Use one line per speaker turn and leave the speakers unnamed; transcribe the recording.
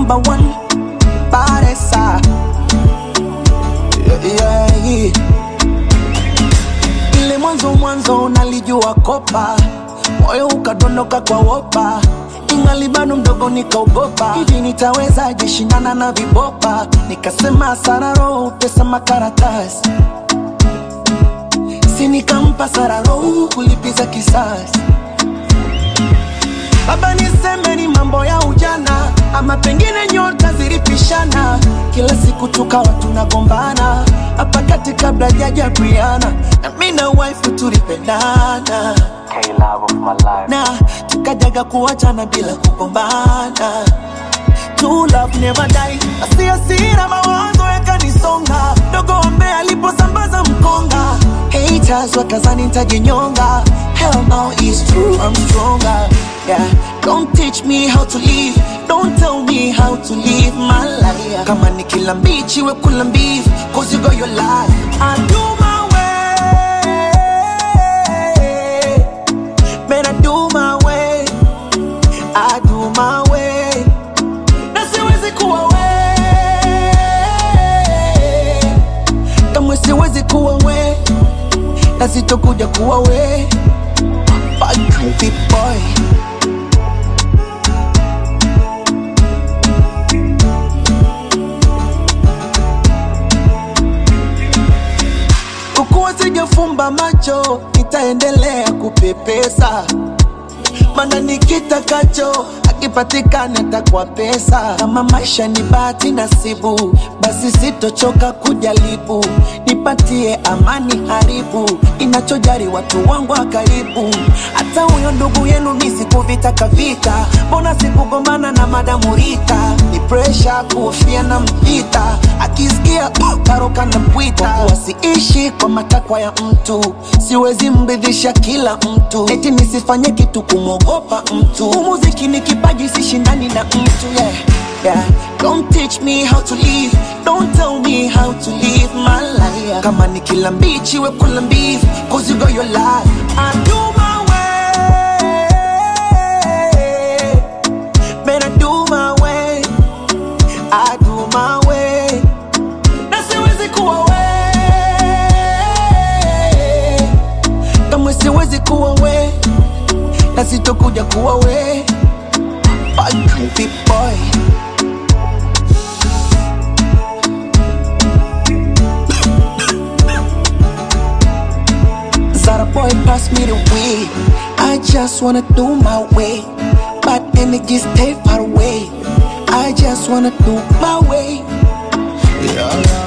number one paresa yeah, yeah, yeah. ile mwanzo mwanzo nalijua kopa moyo ukadondoka kwa wopa ingali bado mdogo nikaogopa hivi nitawezaje shindana na vibopa nikasema sararo pesa makaratasi si nikampa sararo kulipiza kisasi Baba niseme ni mambo ya ujana ama pengine nyota zilipishana, kila siku tukawa tunagombana hapa kati kabla jaja Briana na mimi na wife tulipendana
K love of my life.
na tukajaga kuachana bila kugombana. True love never die. Asia hasira mawazo yakanisonga, dogo ambaye aliposambaza mkonga, haters wakazani nitajinyonga. Hell no, it's true, I'm stronger. Yeah, don't teach me how to live, don't tell me how to live my life. Kama ni kila mbichi we kula mbivu, cause you got your life. I do my way, man I do my way, I do my way na siwezi kuwa we kamwe siwezi kuwa we na sitokuja kuwa we Big boy kukuwa sijafumba macho nitaendelea kupepesa mana nikitakacho akipatikana takwa pesa kama maisha ni bahati nasibu basi sitochoka kujaribu nipatie amani haribu inachojari watu wangu wa karibu hata huyo ndugu yenu misikuvitaka vita mbona sikugombana na madamu Rita ni presha kuhofia na mpita akisikia uh, karoka na pwita wasiishi kwa matakwa ya mtu siwezi mridhisha kila mtu eti nisifanye kitu kumwogopa mtu umuziki ni kipaji sishindani na mtu yeah. Yeah. Don't teach me how to live Don't tell me how to live my life Kama ni kila mbichi we kula mbivu Cause you got your life I do my way Man I do my way I do my way Na siwezi kuwa we Kamwe siwezi kuwa we Na sitokuja kuwa we Big boy Zara boy pass me the weed I just wanna do my way But energy stay far away I just wanna do my way yeah.